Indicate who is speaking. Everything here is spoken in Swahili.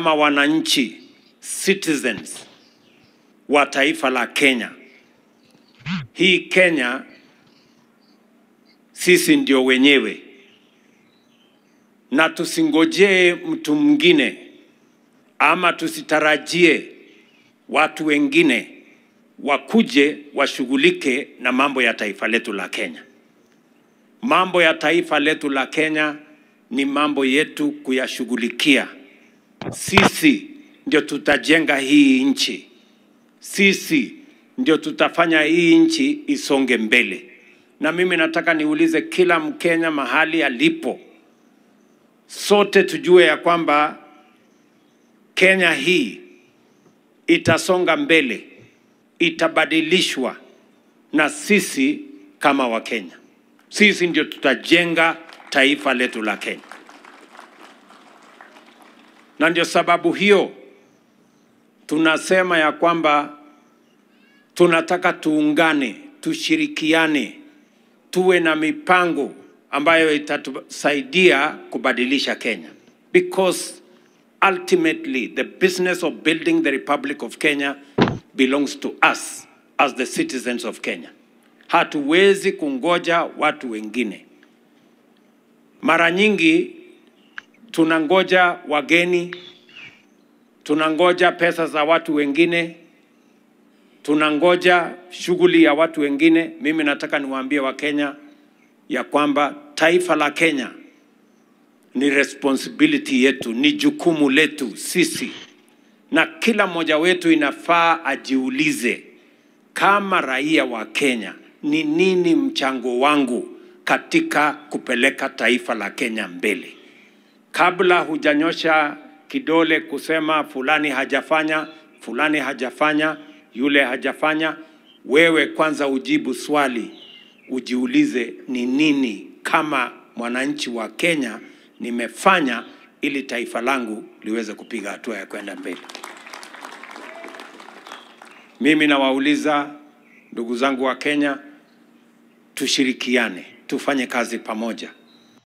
Speaker 1: kama wananchi citizens wa taifa la Kenya. Hii Kenya sisi ndio wenyewe, na tusingojee mtu mwingine ama tusitarajie watu wengine wakuje washughulike na mambo ya taifa letu la Kenya. Mambo ya taifa letu la Kenya ni mambo yetu kuyashughulikia. Sisi ndio tutajenga hii nchi, sisi ndio tutafanya hii nchi isonge mbele. Na mimi nataka niulize kila Mkenya mahali alipo, sote tujue ya kwamba Kenya hii itasonga mbele, itabadilishwa na sisi kama Wakenya. Sisi ndio tutajenga taifa letu la Kenya, na ndio sababu hiyo tunasema ya kwamba tunataka tuungane, tushirikiane, tuwe na mipango ambayo itatusaidia kubadilisha Kenya because ultimately the business of building the Republic of Kenya belongs to us as the citizens of Kenya. Hatuwezi kungoja watu wengine. Mara nyingi tunangoja wageni, tunangoja pesa za watu wengine, tunangoja shughuli ya watu wengine. Mimi nataka niwaambie Wakenya ya kwamba taifa la Kenya ni responsibility yetu, ni jukumu letu sisi, na kila mmoja wetu inafaa ajiulize kama raia wa Kenya, ni nini mchango wangu katika kupeleka taifa la Kenya mbele. Kabla hujanyosha kidole kusema fulani hajafanya, fulani hajafanya, yule hajafanya, wewe kwanza ujibu swali, ujiulize ni nini kama mwananchi wa Kenya nimefanya ili taifa langu liweze kupiga hatua ya kwenda mbele. Mimi nawauliza ndugu zangu wa Kenya, tushirikiane, tufanye kazi pamoja.